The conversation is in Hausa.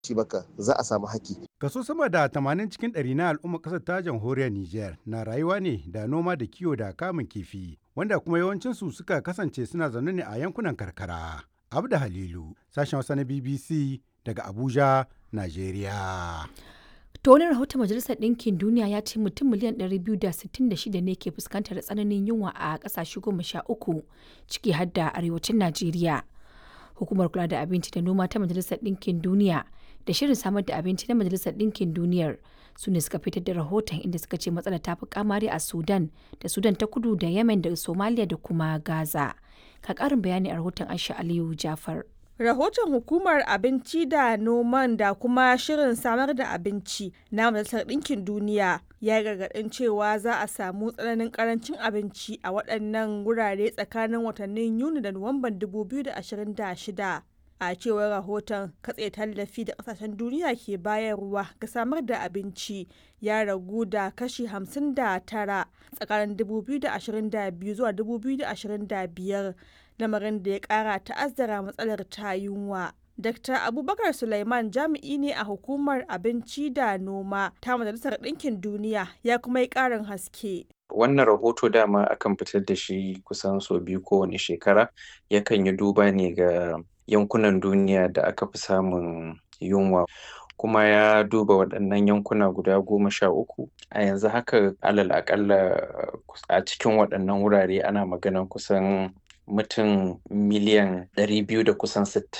shi baka za a samu haki. Kaso sama da 80 cikin ɗari na al'ummar ƙasar ta jamhuriyar Nijar na rayuwa ne da noma da kiwo da kamun kifi, wanda kuma yawancinsu suka kasance suna zaune ne a yankunan karkara. Abda Halilu, sashen Hausa na BBC daga Abuja, Najeriya. To wani rahoton Majalisar Ɗinkin Duniya ya ce mutum miliyan 266 ne ke fuskantar tsananin yunwa a ƙasashe goma sha uku ciki har da arewacin Najeriya. Hukumar kula da abinci da noma ta Majalisar Ɗinkin Duniya da shirin samar da abinci na Majalisar Ɗinkin Duniyar su ne suka fitar da rahoton inda suka ce matsalar ta fi kamari a Sudan da Sudan ta kudu da Yemen da Somalia da kuma Gaza. Ka ƙarin bayani a rahoton Aisha Aliyu Jafar. Rahoton Hukumar Abinci da Noman da kuma Shirin Samar da Abinci na Majalisar Ɗinkin Duniya ya gargaɗin cewa za a samu tsananin ƙarancin abinci a waɗannan wurare tsakanin watannin Yuni da Nuwamban 2026. A cewar rahoton katse tallafi da ƙasashen duniya ke bayarwa ga samar da abinci ya ragu da kashi 59 tsakanin 2022 zuwa 2025. lamarin da ya kara ta'azzara matsalar ta yunwa. Dr. Abubakar Sulaiman jami'i ne a hukumar abinci da noma ta Majalisar Ɗinkin Duniya ya kuma yi ƙarin haske. Wannan rahoto dama akan fitar da shi kusan sau biyu kowane shekara yakan yi duba ne ga yankunan duniya da aka fi samun yunwa. kuma ya duba waɗannan yankuna guda goma sha uku a yanzu haka alal akalla a cikin waɗannan wurare ana maganan kusan mutum miliyan ɗari biyu da kusan sittin